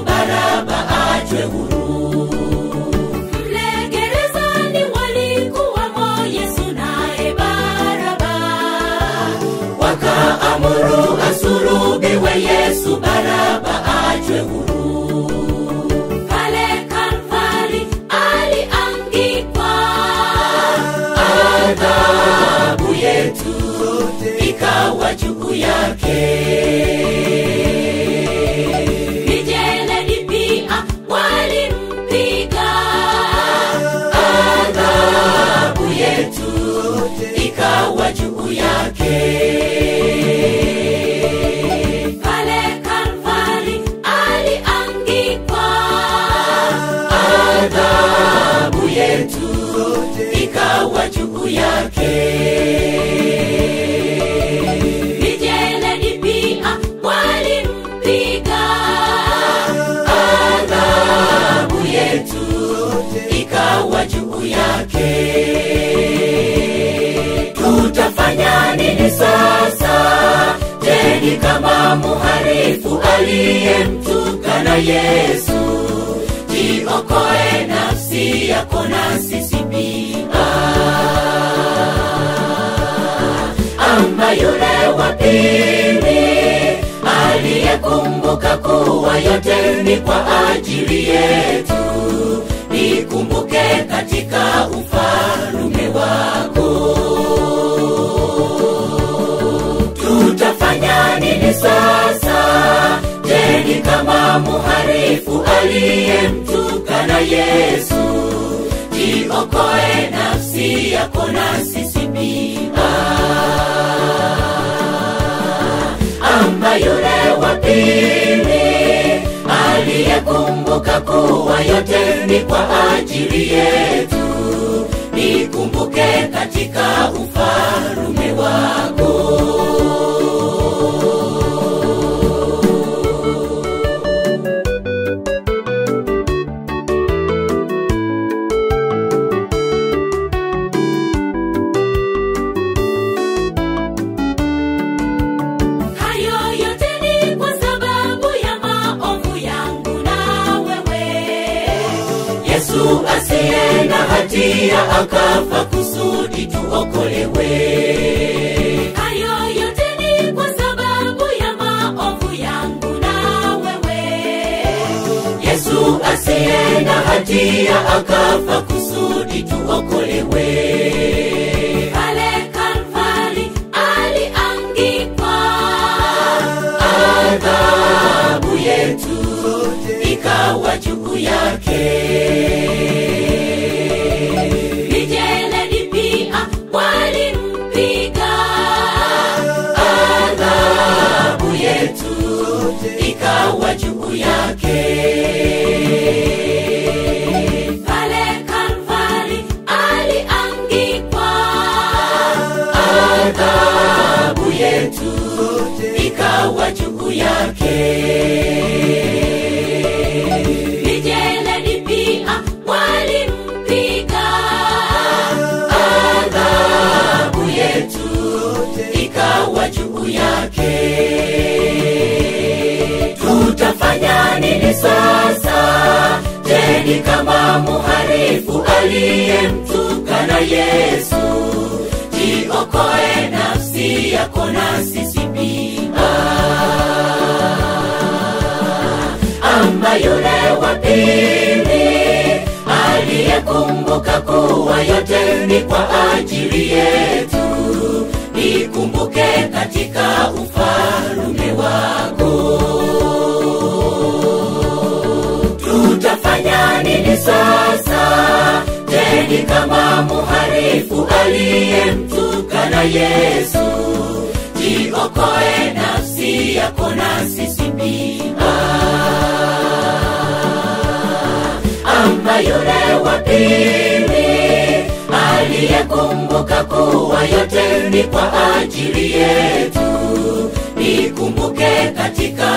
Baraba achwe huru. Mle gerezani walikuwamo Yesu naye Baraba, wakaamuru asulubiwe Yesu, Baraba achwe huru. Pale Kalvari aliangikwa, adhabu yetu ikawa juu yake. Mijeledi pia walimpiga, adhabu yetu ikawa juu yake. Pale Kalvari aliangikwa, adhabu yetu ikawa juu yake. Mijeledi pia walimpiga, adhabu yetu ikawa juu yake. Tutafanya nini sasa? Je, ni kama muharifu aliyemtukana Yesu? Jiokoe nafsi yako na sisi pia ama yule wa pili aliyekumbuka kuwa yote ni kwa ajili yetu. Nikumbuke katika ufalume wako. Tutafanya nini sasa? Je, ni kama muharifu aliyemtukana Yesu? Jiokoe nafsi yako na sisi pia ama yule wa pili aliyekumbuka kuwa yote ni kwa ajili yetu. Nikumbuke katika ufalume wako. Hayo yote ni kwa sababu ya maovu yangu na wewe. Yesu asiye na hatia akafa kusudi tuokolewe. Hayo yote ni kwa sababu ya maovu yangu na wewe. Yesu asiye na hatia akafa kusudi tuokolewe. Pale Kalvari aliangikwa, adhabu yetu ikawa juu yake. Mijeledi pia walimpiga, adhabu yetu ikawa juu yake. Pale Kalvari aliangikwa, adhabu yetu ikawa juu yake. Mijeledi pia walimpiga, adhabu yetu ikawa juu yake. Tutafanya nini sasa? Je, ni kama muharifu aliyemtukana Yesu? Jiokoe nafsi yako na sisi pia ama yule wa pili aliyekumbuka kuwa yote ni kwa ajili yetu. Nikumbuke katika ufalume wako. Tutafanya nini sasa? Je, ni kama muharifu aliyemtukana Yesu? Jiokoe nafsi yako na sisi pia ama yule wa pili aliyekumbuka kuwa yote ni kwa ajili yetu. Nikumbuke katika